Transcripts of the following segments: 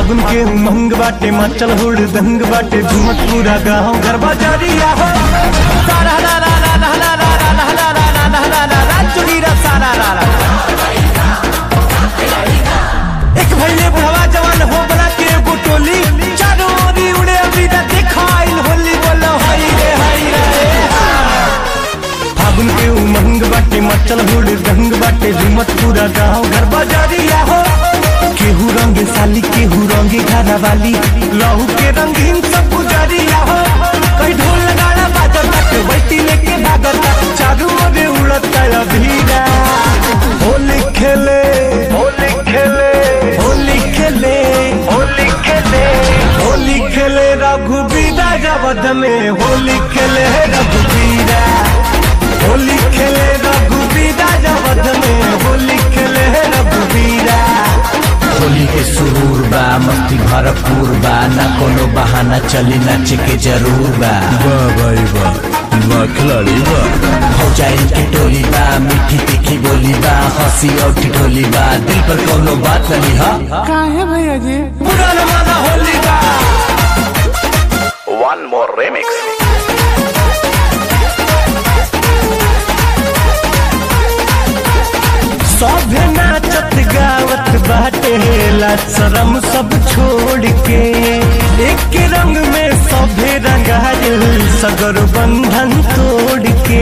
फागुन के उमंग बाटे मचल हुड़ दंग बाटे झुमत पूरा गाँव गरबा जारिया हो सारा रा रा रा रा रा रा रा रा रा रा रा रा रा रा रा चुगीरा सारा रा रा एक भैले बुढ़वा जवान हो बना के एगो टोली चारों ओरी उड़े अभी तक दिखाइल होली बोलो हाय रे हाय रे फागुन के उमंग बाटे मचल हुड़ दंग बाटे झुमत पूरा गाँव घर बाजारिया हो केहू रंगे साली केहू रंगे घरा वाली लहू के रंगीन सब गुजारिया हो कहीं ढोल लगाना बाजर तक बैठी लेके भागत चारू ओरे उड़ता अभीरा होली खेले होली खेले होली खेले होली खेले होली खेले रघुबीरा जबद में होली खेले रघुबीरा होली खेले रघुबीरा जबद में होली खेले रघुबीरा होली के सुरूर बा मस्ती भरपूर बा ना कोनो बहाना चली नाचे के जरूर बा वाह भाई वाह वाह खिलाड़ी वाह हो जाए के टोली बा मीठी तीखी बोली बा हंसी और ठिठोली बा दिल पर कोनो बात नहीं हा पूरा जमाना होली का One more remix. सभे नाचत गावत बाटे लाज शरम सब छोड़ के एक रंग में सभे रंगायल सगर बंधन तोड़ के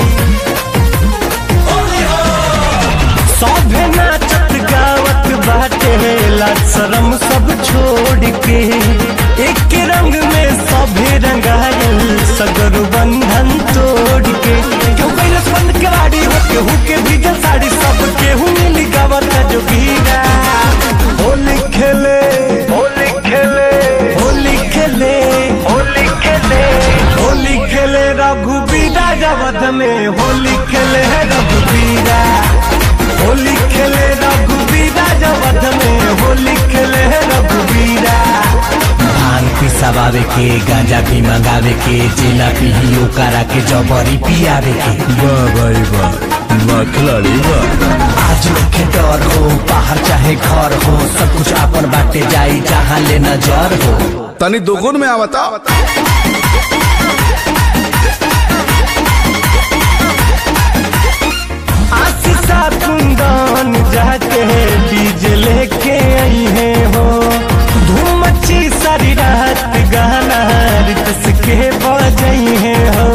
सभे नाचत गावत बाटे लाज शरम सब छोड़ के एक रंग में सभे रंगायल सगर बंधन तोड़ के क्यों कैलस बंद केवाड़ी हो केहू के भीजल साड़ी सब केहू मिली गावत जो गीरा होली खेले होली खेले होली खेले होली खेले होली खेले रघुबीरा जबद में होली खेले रघुबीरा होली खेले रघुबीरा जबद में होली खेले रघुबीरा भांग पिसावे के गांजा भी मंगावे के जेला पीही ओकरा के जबरी पियावे के वाह भाई वाह वाह खिलाड़ी वाह आज के डर हो बाहर चाहे घर हो सब कुछ अपन बाटे जाई जहाँ ले नजर हो तनी दोगुन में आवता आशीषा कुंदन जाके डीजे लेके आई है हो धूम मची सारी रात गाना रितस के बजाई है हो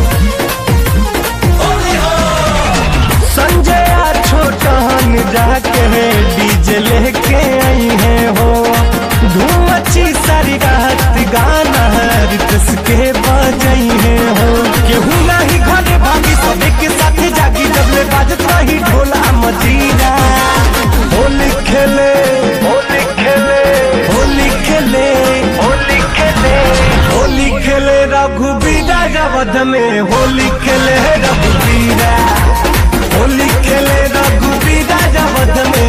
संजय छोटन जाके डीजे लेके आई है हो धूम मची सारी रात गाना रितस के बजाई है हो केहू नहीं घरे भागी सबे के साथ जागी जब ले बाजत रही ढोला मजीरा होली खेले होली खेले होली खेले होली खेले होली खेले रघुबीरा जबद में होली खेले रघुबीरा होली खेले रघुबीरा जबद में